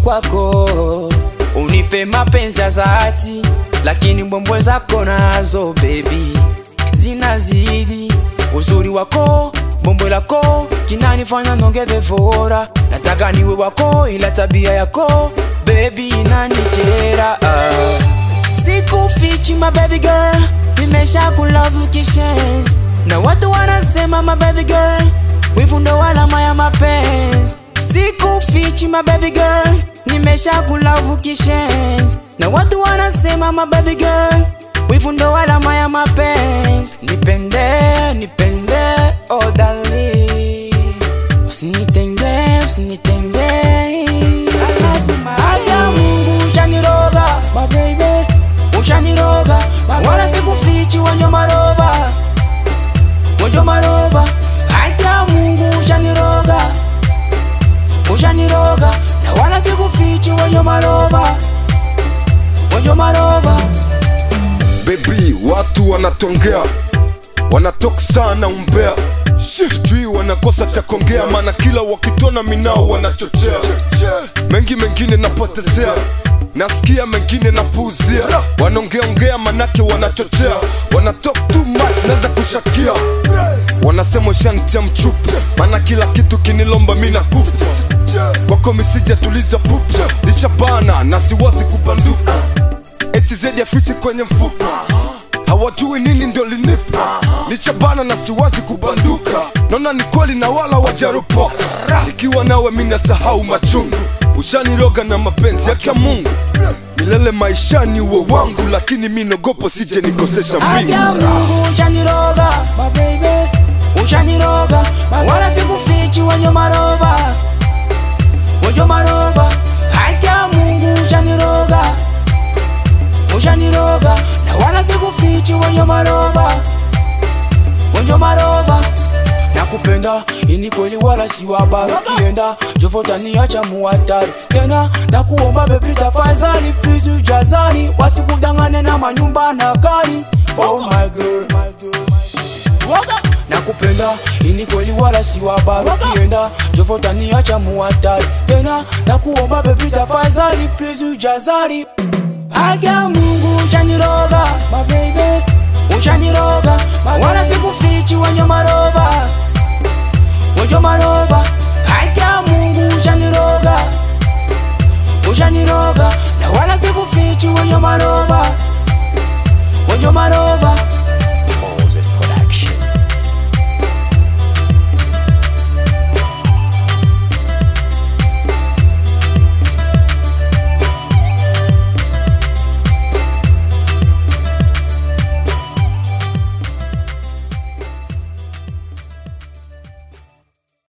kwako, unipe mapenzi ya dhati, lakini mbwembwe zako nazo baby zinazidi uzuri wako, mbwembwe lako kinanifanya nongeze fora. Nataka niwe wako, ila tabia yako baby inanikera. Ah. Sikufichi my baby girl, nimesha kulove kishenzi na watu wanasema my baby girl, wivu ndo alama ya mapenzi. Sikufichi my baby girl, nimesha kulove kishenzi na watu wanasema my baby girl, wivu ndo alama ya mapenzi. Nipende, nipende, oh darling, usinitenge, usinitenge. Hata Mungu ushaniroga my baby, ushaniroga wala sikufichi wenye maroba wenye maroba. Hata Mungu ushaniroga, ushaniroga na wala sikufichi wenye maroba wenye maroba. Baby, watu wanatongea wanatoka sana umbea sijui wanakosa cha kongea maana kila wakitona minao wanachochea mengi mengine napotezea nasikia mengine napuuzia wanaongeaongea manake wanachochea wana talk too much naweza kushakia wanasema shantia mchupa maana kila kitu kinilomba mi nakupa kwako misija tuliza pupa lishabana na siwazi kubanduka eti zaidi ya fisi kwenye mfupa hawajui nini ndio linipa nichabana na siwazi kubanduka naona ni kweli na wala wajaropoka ikiwa nawe mina sahau machungu ushaniroga na mapenzi yake ya mungu milele maishani uwe wangu lakini mi nogopo sije nikosesha mbingu Hata Mungu ushaniroga my baby, ushaniroga wala sikufichi wenye maroba wenye maroba. Hata Mungu ushaniroga, ushaniroga na wala sikufichi wenye maroba wenye maroba. Nakupenda ini kweli wala si wabara, ukienda jovota niacha muhatari tena. Nakuomba baby tafadhali, please ujazani, wasikudangane na manyumba na gari. Oh my girl, my girl, my girl. Nakupenda ini kweli wala si wabara, ukienda jovota niacha muhatari tena. Nakuomba baby tafadhali, please ujazani. Aga Mungu ushaniroga